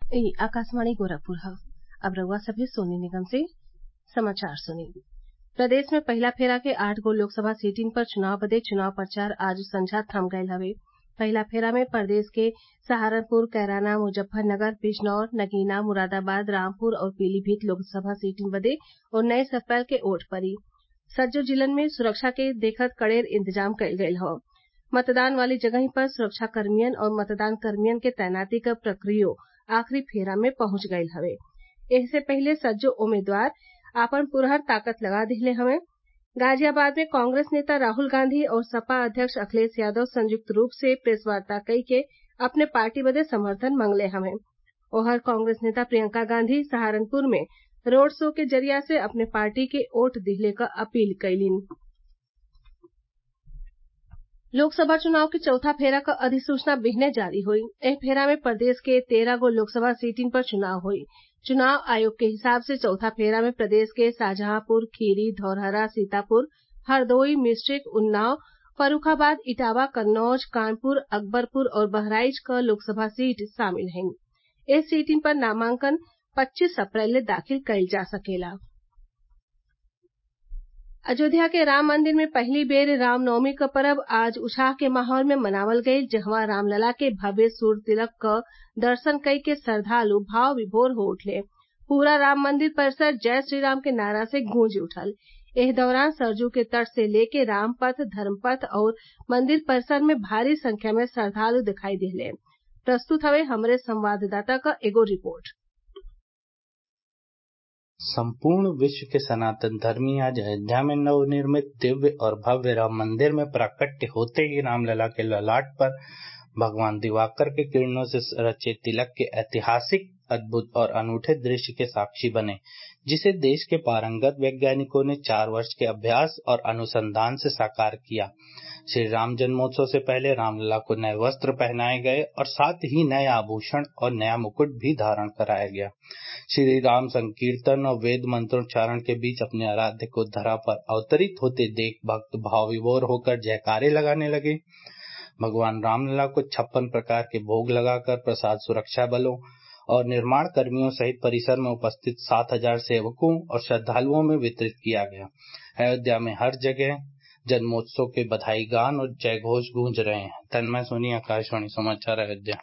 ई आकाशवाणी गोरखपुर ह अब रउआ सभे सोनी निगम से समाचार सुनी प्रदेश में पहिला फेरा के आठ गो लोकसभा सीटिन पर चुनाव बदे चुनाव प्रचार आज संझा थम गयल हवे पहिला फेरा में प्रदेश के सहारनपुर कैराना मुजफ्फरनगर बिजनौर नगीना मुरादाबाद रामपुर और पीलीभीत लोकसभा सीटिन बदे उन्नीस अप्रैल के वोट पड़ी सज्जो जिलन में सुरक्षा के देखत कड़ेर इंतजाम कईल गयल हौ मतदान वाली जगही पर सुरक्षाकर्मियन और मतदान कर्मियन के तैनाती क प्रक्रियो आखिरी फेरा में पहुंच गयल हवे एहसे पहिले सज्जो उम्मीदवार आपन पुरहर ताकत लगा दिहले हवे गाजियाबाद में कांग्रेस नेता राहुल गांधी और सपा अध्यक्ष अखिलेश यादव संयुक्त रूप से प्रेस वार्ता कई के अपने पार्टी बदे समर्थन मंगले हवे ओहर कांग्रेस नेता प्रियंका गांधी सहारनपुर में रोड शो के जरिया से अपने पार्टी के वोट दिहले क अपील कईलीन लोकसभा चुनाव के चौथा फेरा क अधिसूचना बिहने जारी हुई एह फेरा में प्रदेश के तेरह गो लोकसभा सीटिन पर चुनाव हुई चुनाव आयोग के हिसाब से चौथा फेरा में प्रदेश के शाहजहांपुर खीरी धौरहरा सीतापुर हरदोई मिश्रिख उन्नाव फर्रूखाबाद इटावा कन्नौज कानपुर अकबरपुर और बहराइच क लोकसभा सीट शामिल हईं ए सीटिन पर नामांकन पच्चीस अप्रैल ले दाखिल कईल जा सकेला अयोध्या के राम मंदिर में पहिली बेर रामनवमी क परब आज उत्साह के माहौल में मनावल गईल जहवा रामलला के भव्य सूर्य तिलक क दर्शन कई के श्रद्वालु भाव विभोर हो उठले पूरा राम मंदिर परिसर जय श्रीराम के नारा से गूंज उठल एह दौरान सरयू के तट से लेके रामपथ धर्मपथ और मंदिर परिसर में भारी संख्या में श्रद्वालु दिखाई दिहले प्रस्तुत हवे हमरे संवाददाता क एगो रिपोर्ट संपूर्ण विश्व के सनातन धर्मी आज अयोध्या में नवनिर्मित दिव्य और भव्य राम मंदिर में प्राकट्य होते ही रामलला के ललाट पर भगवान दिवाकर के किरणों से रचे तिलक के ऐतिहासिक अद्भुत और अनूठे दृश्य के साक्षी बने जिसे देश के पारंगत वैज्ञानिकों ने चार वर्ष के अभ्यास और अनुसंधान से साकार किया श्री राम जन्मोत्सव से पहले रामलला को नए वस्त्र पहनाए गए और साथ ही नए आभूषण और नया मुकुट भी धारण कराया गया श्री राम संकीर्तन और वेद मंत्रोच्चारण के बीच अपने आराध्य को धरा पर अवतरित होते देख भक्त भाव विभोर होकर जयकारे लगाने लगे भगवान रामलला को छप्पन प्रकार के भोग लगाकर प्रसाद सुरक्षा बलों और निर्माण कर्मियों सहित परिसर में उपस्थित सात हजार सेवकों और श्रद्धालुओं में वितरित किया गया अयोध्या में हर जगह जन्मोत्सव के बधाई गान और जय घोष गूंज रहे हैं तन्मय सोनी आकाशवाणी समाचार अयोध्या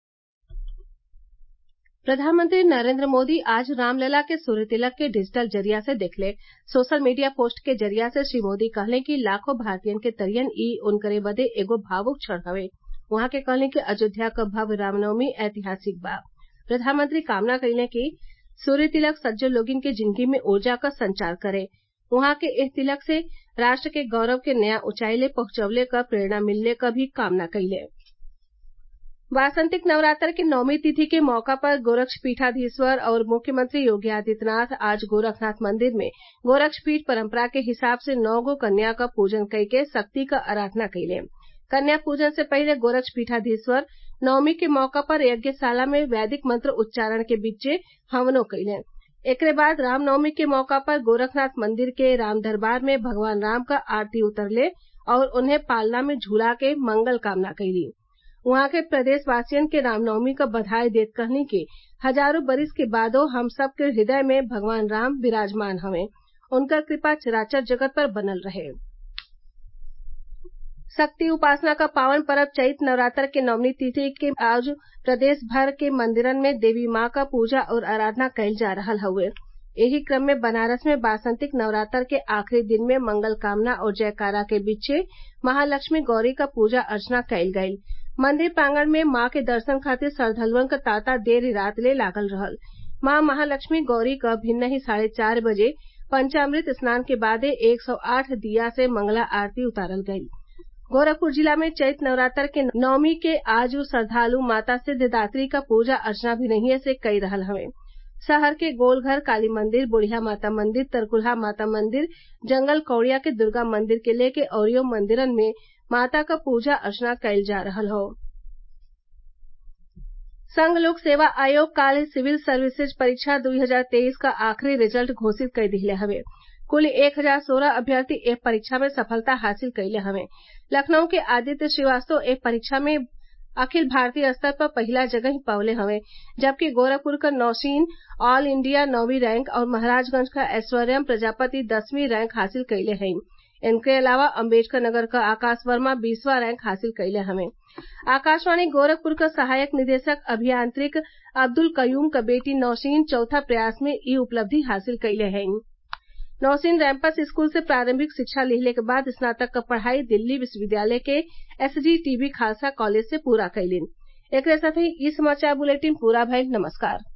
प्रधानमंत्री नरेंद्र मोदी आज रामलला के सूर्य तिलक के डिजिटल जरिया से देखले सोशल मीडिया पोस्ट के जरिया से श्री मोदी कहले कि लाखों भारतीयन के तरियन ई उनकरे बदे एगो भावुक क्षण हवे उहाँ के कहले कि अयोध्या क भव्य रामनवमी ऐतिहासिक बा प्रधानमंत्री कामना कइले कि सूर्य तिलक सज्जो लोगिन के जिंदगी में ऊर्जा क संचार करे उहाँ के एह तिलक से राष्ट्र के गौरव के नया ऊंचाई ले पहुंचवले क प्रेरणा मिलले क भी कामना कइले वासंतिक नवरात्र के नौमी तिथि के मौका पर गोरक्षपीठाधीश्वर और मुख्यमंत्री योगी आदित्यनाथ आज गोरखनाथ मंदिर में गोरक्षपीठ परंपरा के हिसाब से नौ गो कन्या क पूजन कई के शक्ति क आराधना कइले कन्या पूजन से पहिले गोरक्षपीठाधीश्वर नवमी के मौका पर यज्ञशाला में वैदिक मंत्र उच्चारण के बीचे हवनो कइले एकरे बाद रामनवमी के मौका पर गोरखनाथ मंदिर के राम दरबार में भगवान राम क आरती उतरले और उन्हें पालना में झूला के मंगल कामना कइली उहाँ के प्रदेशवासियन के रामनवमी क बधाई देत कहनी कि हजारों बरिस के बादो हम सब के हृदय में भगवान राम विराजमान हवे उनकर कृपा चराचर जगत पर बनल रहे शक्ति उपासना का पावन पर्व चैत नवरात्र के नवमी तिथि के आज प्रदेश भर के मंदिरन में देवी माँ क पूजा और आराधना कईल जा रहल हउवे एही क्रम में बनारस में बासंतिक नवरात्र के आखिरी दिन में मंगल कामना और जयकारा के बीचे महालक्ष्मी गौरी क पूजा अर्चना कईल गईल मंदिर प्रांगण में माँ के दर्शन खातिर श्रद्वालुअन क तांता देर रात ले लागल रहल माँ महालक्ष्मी गौरी क भिन्नही साढ़े चार बजे पंचामृत स्नान के बादे एक सौ आठ दिया से मंगला आरती उतारल गईल गोरखपुर जिला में चैत नवरात्र के नवमी के आज श्रद्वालु माता सिद्धिदात्री क पूजा अर्चना भिनहिए से कई रहल हवे शहर के गोलघर काली मंदिर बुढ़िया माता मंदिर तरकुलहा माता मंदिर जंगल कौड़िया के दुर्गा मंदिर के लेके अउरियो मंदिरन में माता क पूजा अर्चना कईल जा रहल हौ संघ लोक सेवा आयोग काल्ह सिविल सर्विसेज परीक्षा 2023 क आखिरी रिजल्ट घोषित कर दिहले हवे कुल एक हजार सोलह अभ्यर्थी एह परीक्षा में सफलता हासिल कइले हवे लखनऊ के आदित्य श्रीवास्तव एह परीक्षा में अखिल भारतीय स्तर पर पहिला जगह पवले हवे जबकि गोरखपुर क नौशीन ऑल इंडिया नौवीं रैंक और महराजगंज क ऐश्वर्यम प्रजापति दसवीं रैंक हासिल कइले हईं इनके अलावा अम्बेडकर नगर क आकाश वर्मा बीसवां रैंक हासिल कइले हवें आकाशवाणी गोरखपुर क सहायक निदेशक अभियांत्रिक अब्दुल कयूम क बेटी नौशीन चौथा प्रयास में ई उपलब्धि हासिल कइले हईं नौशीन रैम्पस स्कूल से प्रारंभिक शिक्षा लिहले के बाद स्नातक क पढ़ाई दिल्ली विश्वविद्यालय के एसजीटीबी खालसा कॉलेज से पूरा कइलीन एकरे साथही इ समाचार बुलेटिन पूरा भइल नमस्कार